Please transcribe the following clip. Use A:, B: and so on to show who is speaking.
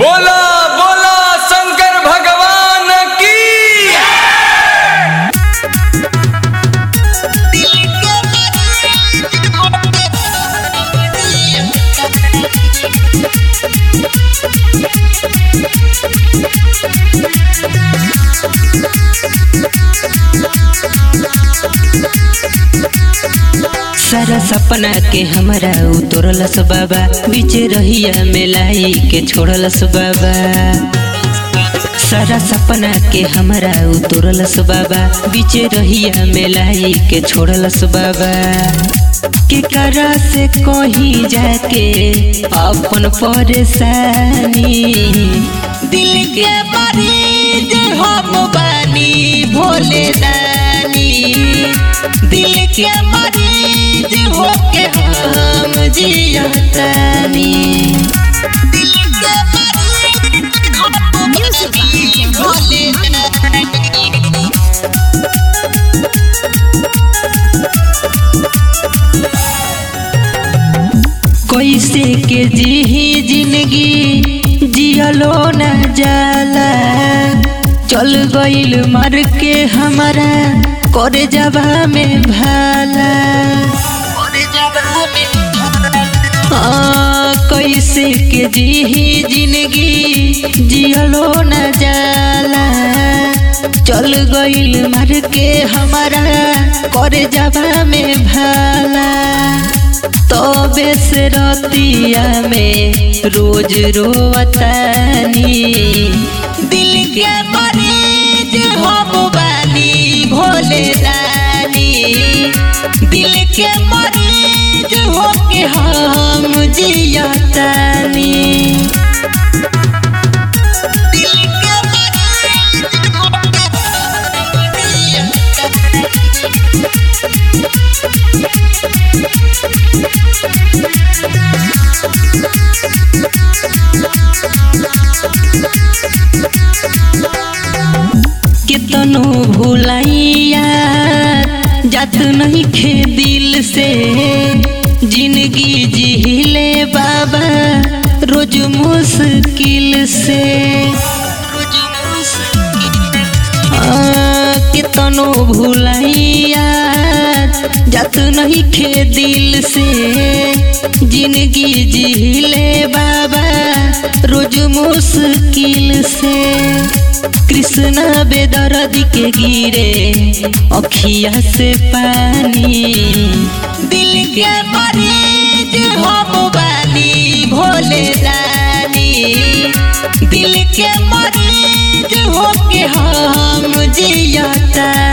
A: बोला बोला शंकर भगवान की
B: सारा सपना के हमरा उतरलस बाबा बीच रहिया में लाई के छोड़लस बाबा सारा सपना के हमरा उतरलस बाबा बीच रहिया में लाई के छोड़लस बाबा के करा से कहीं जाके अपन परेशानी दिल के मरीज हम बानी भोले दानी दिल के मरीज होके हम जियतानी दिल के मरीज हम भोले दानी कैसे के जी जिंदगी जियलो न जाला चल गइल मर के हमारा करे जबा में भाला हाँ, कैसे के जी जिंदगी जियलो न जाला चल गइल मर के हमारा करे जबा में भाला तबे से रतिया में रोज रोवतानी दिल के मरीज हम बानी भोले दानी दिल के मरीज होके हम जियतानी दिल के कितनो भुलाइया जात नहीं खे दिल से जिंदगी जिहिले बाबा रोज मुश्किल से आ, कितनो भुलाइया जात नहीं खे दिल से जिंदगी जिहिले बाबा रोज मुश्किल से कृष्णा बेदर्दी के गिरे अखिया से पानी दिल के मरीज हम बानी भोले दानी दिल के मरीज होके हम जियता